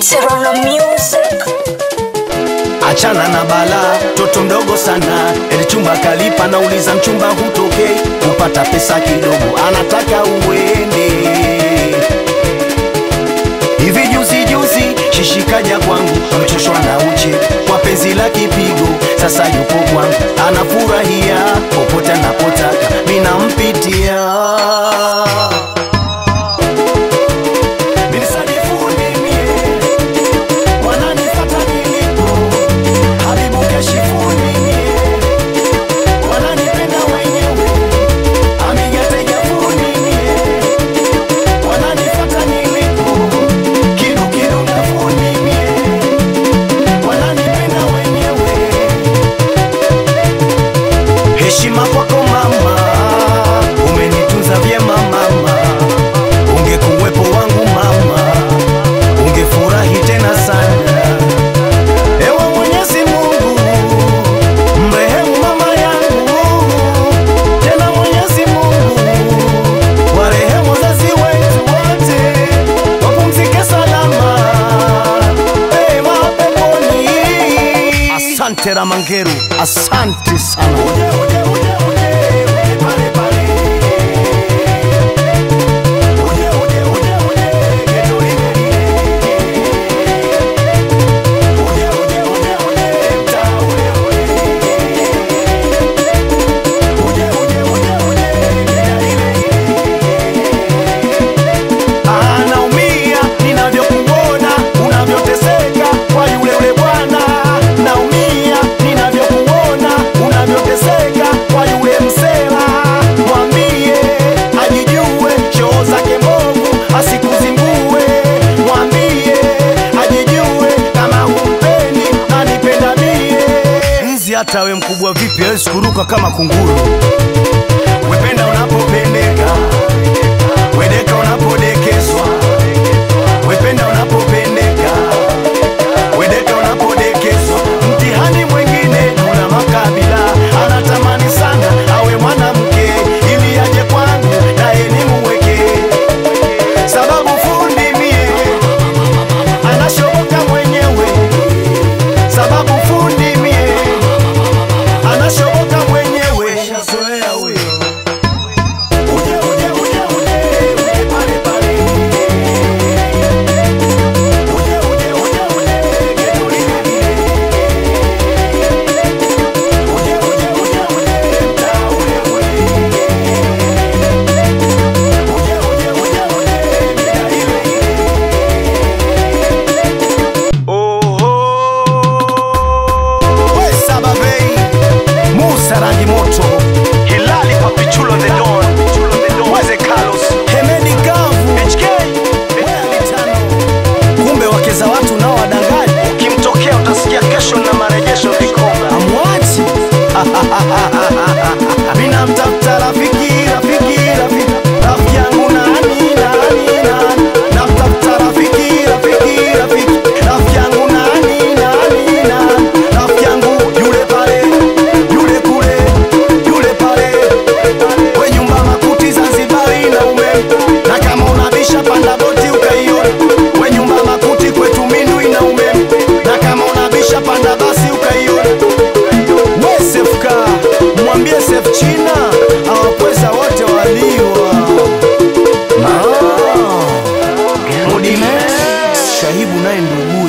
Serrano Music. Achana na bala, toto mdogo sana, eli chumba kalipa, nauliza mchumba hutokei, kupata pesa kidogo, anataka uende hivi. Juzi juzi shishikaja kwangu, amechoshwa na uche kwa penzi la kipigo, sasa yupo kwangu, anafurahia popote anapotaka, minampitia Minisadifundi mie, wananifata nilipo Habibu kashifuni mie, wananipenda wenyewe. Amigateja fundi mie, wananifata nilipo. Kidu kidu na fundi mie, wananipenda wenyewe. Heshima kwako mama, umenitunza vyema mama, ungekuwepo wangu mama, ungefurahi tena sana. Ewe Mwenyezi Mungu, mrehemu mama yangu, tena Mwenyezi Mungu, warehemu wazazi wetu wote, wapumzike salama pema peponi. Asante Ramangeru, asante sana. Uje, uje, uje, uje, uje pale pale. Uje, uje, uje, uje, geto lile lile. Uje, uje, uje, uje, mtaa ule ule. Uje, uje, uje, uje, mida ile ile. Anaumia ninavyokuona unavyoteseka kwa yule ule bwana. Naumia ninavyokuona unavyoteseka kwa yule msela. Mwambie ajijue shoo zake mbovu asikuzingue. Mwambie ajijue kama humpendi anipenda mie. Nzi hata we mkubwa vipi hawezi kuruka kama kunguru. Wependa unapopendeka, wedeka unapodekezwa, wependa unapopendeka, wedeka unapodekezwa. Mtihani mwingine una makabila, anatamani sana awe mwanamke ili aje kwangu naye nimuweke, sababu fundi mie anashoboka mwenyewe, sababu fundi mie anashoboka mwenyewe. Shazoea huyo. Uje, uje, uje, uje, uje pale pale. Uje, uje, uje, uje, geto lile lile. Uje, uje, uje, uje, mtaa ule ule. Uje, uje, uje, uje, mida ile ile. We Sababei, Musa rangi moto, Hilali Papichulo the Don, Mweze Carlos, Hemedi Gavu, HK, Wea mitano. Kumbe wake za watu nao wadangaji, ukimtokea utasikia kesho na marejesho vikoba. Amwachi mina mtafuta rafiki, rafiki, rafiki, rafiki yangu nani, nani, nani, namtafuta rafiki, rafiki, rafiki, rafiki yangu nani, nani, nani, rafiki yangu yule pale, yule kule, yule pale, we nyumba makuti Zanzibari na umeme, na kama unabisha panda boti ukaiona, we nyumba makuti kwetu Mindwi na umeme, na kama unabisha panda basi ukaiona we Sefka, mwambie Sef China awapweza wote waliwa Ah, Mudime Shahibu naye ndugu